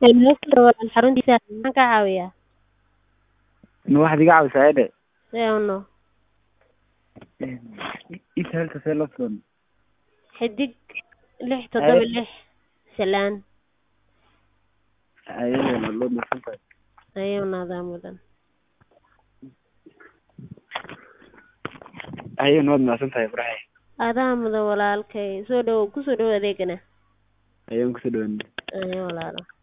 Hello walaal xaruntiisa maxaan ka caawiyaa? ma waxaad iga caawisaa ede Ee no ii sahalka see loo furan xidig lix toddoba lix salaan ayadana loo marsan tahay ayuu naadaa mudan ayadana waad mahadsan tahay faraxay adaa mudan walaalkay soo dhow kusoo dhow adeegana ayaan kusoo dhawaanay ayo walaalo